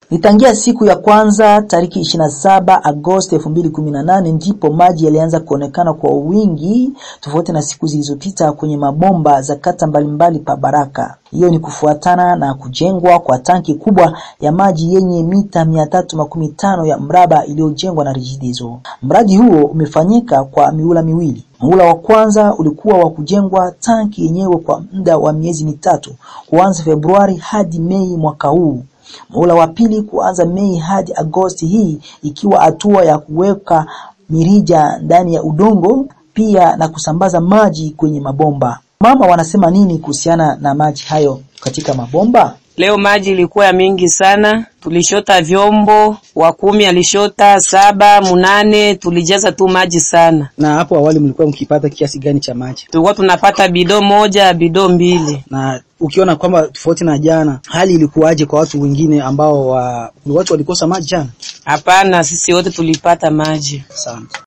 Nitangia siku ya kwanza tariki 27 Agosti 2018 ndipo maji yalianza kuonekana kwa wingi tofauti na siku zilizopita kwenye mabomba za kata mbalimbali pa Baraka. Hiyo ni kufuatana na kujengwa kwa tanki kubwa ya maji yenye mita 315 ya mraba iliyojengwa na Regideso. Mradi huo umefanyika kwa miula miwili. Muhula wa kwanza ulikuwa wa kujengwa tanki yenyewe kwa muda wa miezi mitatu kuanza Februari hadi Mei mwaka huu. Muhula wa pili kuanza Mei hadi Agosti hii ikiwa hatua ya kuweka mirija ndani ya udongo pia na kusambaza maji kwenye mabomba. Mama wanasema nini kuhusiana na maji hayo katika mabomba? Leo maji ilikuwa ya mingi sana, tulishota vyombo, wa kumi alishota saba, munane, tulijaza tu maji sana. Na hapo awali mlikuwa mkipata kiasi gani cha maji? Tulikuwa tunapata bido moja, bido mbili. Na ukiona kwamba tofauti na jana, hali ilikuwaje kwa watu wengine ambao wa, watu walikosa maji jana? Hapana, sisi wote tulipata maji. Asante.